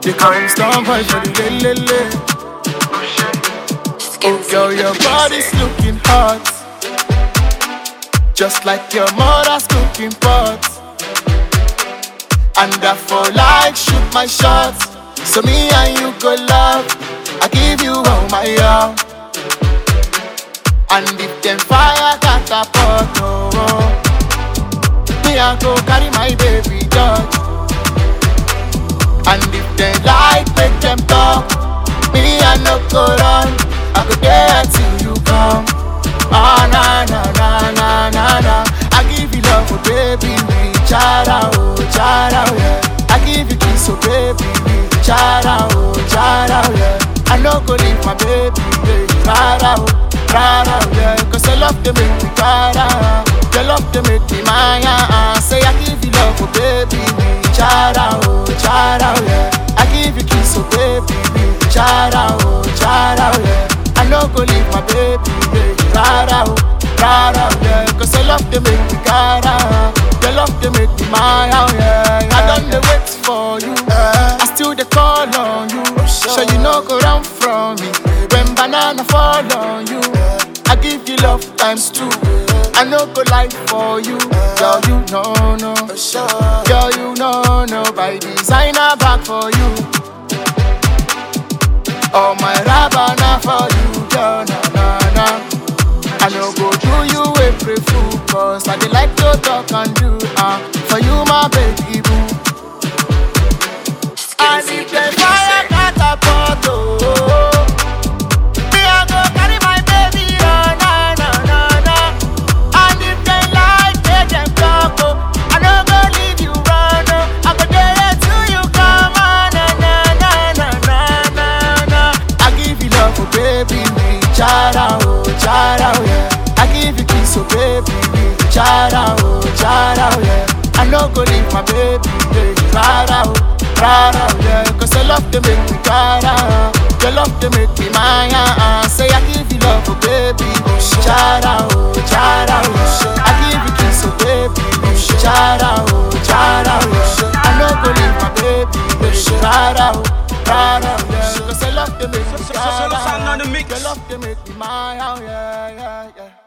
They call him Storm Boy for the lele. Oh girl, your body's looking hot, just like your mother's cooking pot. And I for like shoot my shots, so me and you go love. I give you all my all. And if them fire catapult, oh, oh, me I go carry my baby dog. And if they like, make them talk. Me I no go run. I go there till you come. Ah na na na na na na. I give you love, oh baby, me chara oh chara oh yeah. I give you kiss, oh baby, me chara oh chara oh yeah. I no go leave my baby, baby, rara oh rara oh yeah. Cause your love they make me para, your love they make me maya. Uh. Say I give you love, oh baby, me chara oh chara oh yeah. I give you kiss, oh baby, me chara oh chara oh yeah. I no go leave my baby, baby, rara oh rara oh yeah. Cause your love they make me cara, your love they make me maya oh yeah. yeah. I done the wait for you, I still the call on you. Sure you no go run from me when banana fall on you. I give you love times two. I no go lie for you, girl. You know no, girl. You know no. By designer back for you. All my rabana for you, girl. Na na na. I no go do you April fool, cause I dey like to talk and do. Uh, for you, my baby boo. And if the fire catapult, oh, me I go carry my baby, oh, na na na na. And if they like, make them talk, oh, I no go leave you run, oh, I go there till you come, oh, na na na na na na na. I give you love, oh baby, me chara, oh chara, oh yeah. I give you kiss, oh baby, me chara, oh chara, oh yeah. I no go leave my baby, baby, rara, oh rara, oh yeah. Cause your love they make me cara, your love they make me maya. Uh. Say I give you love, oh baby, me chara, oh chara, oh yeah. I give you kiss, oh baby, me chara, oh chara, oh yeah. I no go leave my baby, baby, rara, oh rara, oh yeah. Cause your love they make me So- so- so- so- so- cara, on the mix. your love they make me maya, oh yeah, yeah, yeah.